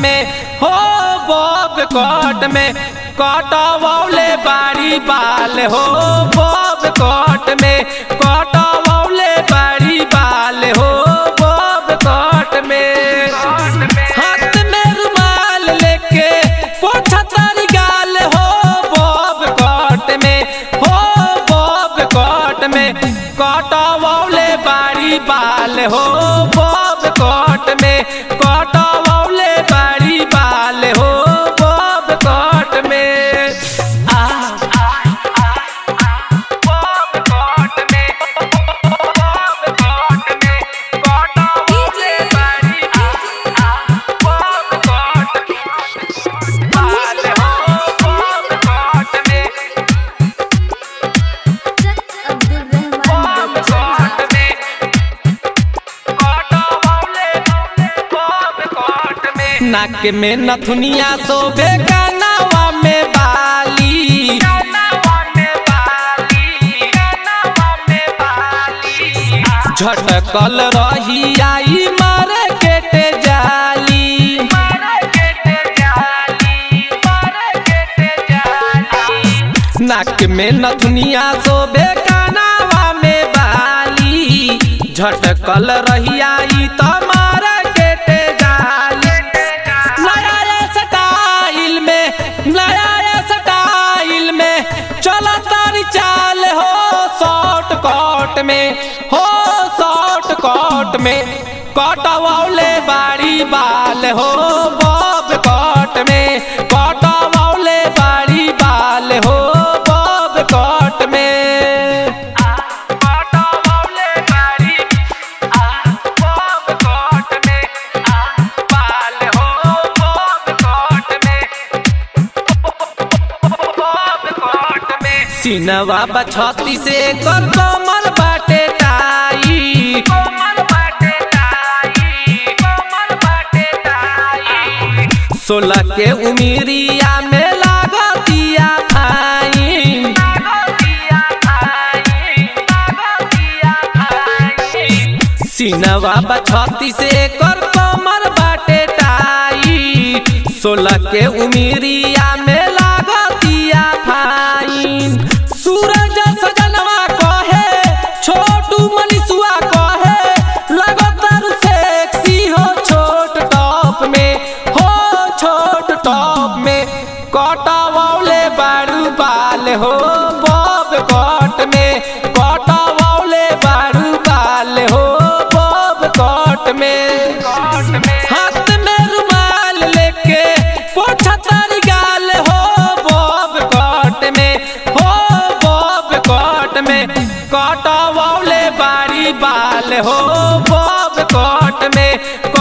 में हो बॉब कट में कटवौले बाड़ी बाल हो बॉब कट में कटवौले बाड़ी बाल हो बॉब कट में हाथ में रुमाल लेके पोछा तारी गाल हो बॉब कट में हो बॉब कट में कटवौले बाड़ी बाल हो बॉब कट में कटवौले बाड़ी बाल हो बॉब कट में आ बॉब कट में बॉब कट में कटवौले बाड़ी बॉब कट बाल हो बॉब कट में अब्दुल रहमान बॉब कट में कटवौले बॉब कट में नाक में नथुनिया सोबे कानावा में बाली झटकल रही आई मार्केट जाली नाक में नथुनिया सोबे कानावा में बाली झटकल रही आई तो मार्केट जाली नया स्टाइल में नया स्टाइल में चला तारी चाल हो शॉर्ट कट में हो शॉर्ट कट में कटवौले बाड़ी बाल हो बॉब कट में कटवौले बाड़ी बाल हो बॉब कट में कटवौले बाड़ी बॉब कट में बाल हो बॉब कट में बॉब कट में सिनवा बछती से कर कमर बाटे टाई कमर बाटे टाई कमर बाटे टाई सोलह के उमिरिया में लागतिया फाइन सिनवा बछती से कर कमर बाटे टाई सोलह के उमिरिया में लागतिया फाइन सूरज सजनवा कहे छोटू मनीषुआ कहे लगतारू सेक्सी हो छोट टॉप में हो छोट टॉप में कटवौले बारू बाल हो बॉब कट में कटवौले बारू बाल हो बॉब कट में हाथ में रुमाल लेके पोछा तारी गाल हो बॉब कट में हो बॉब कट में कटवौले बारी बाल हो बॉब कट में